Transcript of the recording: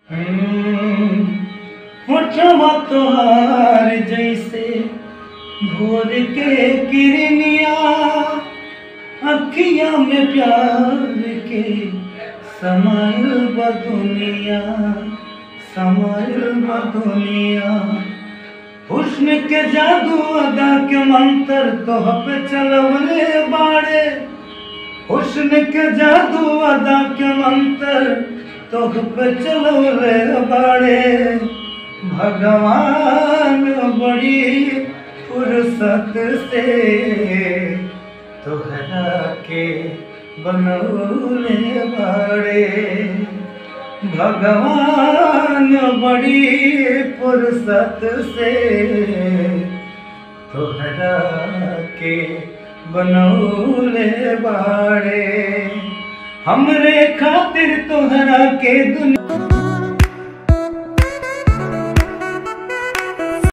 होठवा तोहार जैसे भोर के किरनिया अखिया में प्यार के समाइल बदुनिया समाइल बदुनिया हुस्न के जादू अदा के मंत्र तोह पे चलवले बाड़े हुस्न के जादू अदा के मंत्र तोह पे चलवले बाड़े भगवान बड़ी फुर्सत से तोहरा के बनौले बाड़े भगवान बड़ी फुर्सत से तोहरा के बनौले बाड़े हमरे खातिर तोहरा के दुनिया